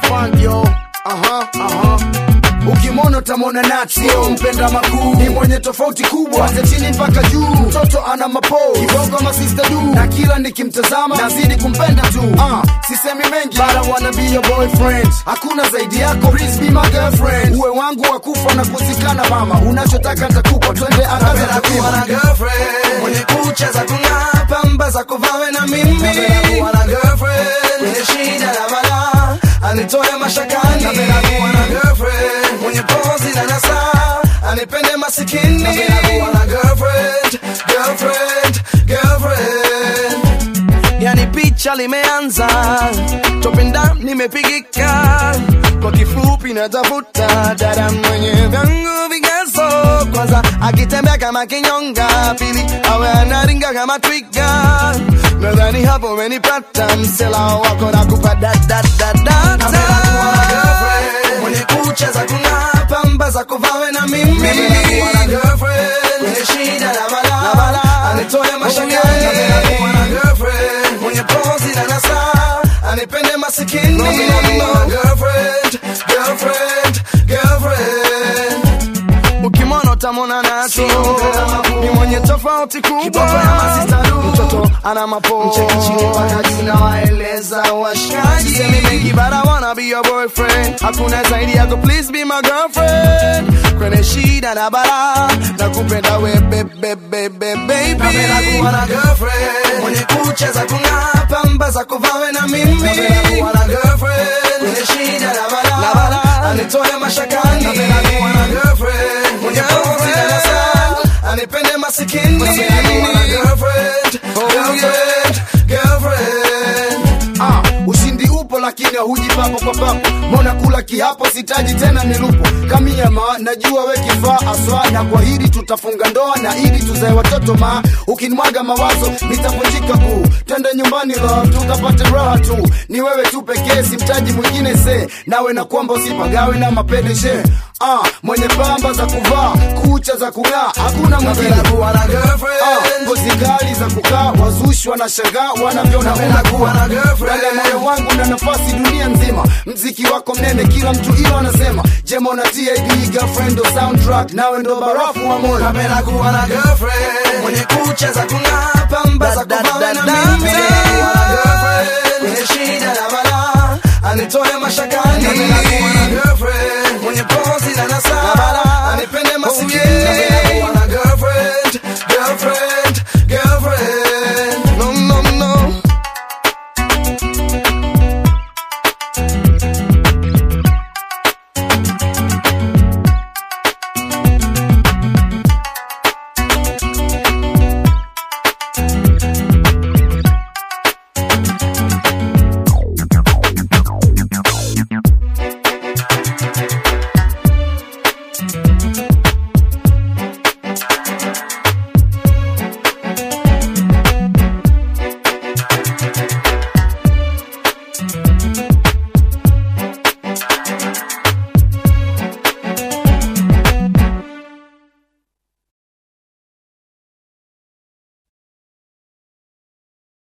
funk yo aha aha ukimwona utamwona nati sio mpenda makuu ni mwenye tofauti kubwa kwanza chini mpaka juu mtoto ana mapo kibongo masista du na kila nikimtazama nazidi kumpenda tu uh, sisemi mengi but I wanna be your boyfriend hakuna zaidi yako please be my girlfriend uwe wangu wa kufa na kuzikana mama unachotaka nitakupa twende angaza Napenda kuwa na girlfriend mwenye kucha za kung'aa, pamba za kuvawe na mimi. Napenda kuwa na girlfriend mwenye shida na balaa, anitoe mashakani. Napenda kuwa na girlfriend mwenye pozi na nasaa, anipende masikini. Napenda kuwa na girlfriend, girlfriend, girlfriend. Yani picha limeanza, topenda nimepigika, kwa kifupi natafuta dada mwenye vyangu vigezo. Kwanza akitembea kama kinyonga, pili awe anaringa kama twiga. Nadhani hapo umenipata, msela wako nakupa da da da da. Napenda kuwa na girlfriend mwenye kucha za kung'aa, pamba za kuvawe na mimi. Napenda kuwa na girlfriend mwenye shida na balaa, anitoe mashakani. Napenda kuwa na girlfriend mwenye pozi na nasaa, anipende masikini. Napenda kuwa na girlfriend, girlfriend, girlfriend ukimwona utamwona nacho ni mwenye tofauti kubwa mtoto ana mapo mpaka juu na waeleza washikaji semi mengi but I wanna be your boyfriend hakuna zaidi yako please be my girlfriend kwenye shida na bara na kupenda we bebe bebe baby napenda kuwa na girlfriend mwenye kucha za kung'aa pamba za kuvawe na mimi napenda kuwa na girlfriend mwenye shida na bara anitoe mashakani napenda kuwa na girlfriend mwenye pozi na nasaa anipende masikini napenda kuwa na girlfriend girlfriend girlfriend Ah, ushindi upo lakini hauji papo kwa papo mbona kula kiapo sitaji tena nilupo kamiama najua we kifaa aswa na kwa hili tutafunga ndoa na ili tuzae watoto ma ukinimwaga mawazo nitavunjika kuu twende nyumbani love tukapate raha tu ni wewe tu pekee simtaji mwingine se nawe na kwamba usipagawe na mapedeshe ah, mwenye pamba za kuvaa kucha za kung'aa hakuna mwingine napenda kuwa na Ah, girlfriend ngozi kali za kukaa wazushi wanashangaa wanavyoona Napenda kuwa na girlfriend. Dada moyo wangu na nafasi dunia nzima mziki wako mnene kila mtu ilo anasema jema na tid girlfriend ndo soundtrack nawe ndo barafu wa moyo napenda kuwa na girlfriend mwenye kucha za kung'aa pamba za kuvawe na mimi napenda kuwa na girlfriend mwenye shida na balaa anitoe mashakani napenda kuwa na girlfriend mwenye pozi na nasaa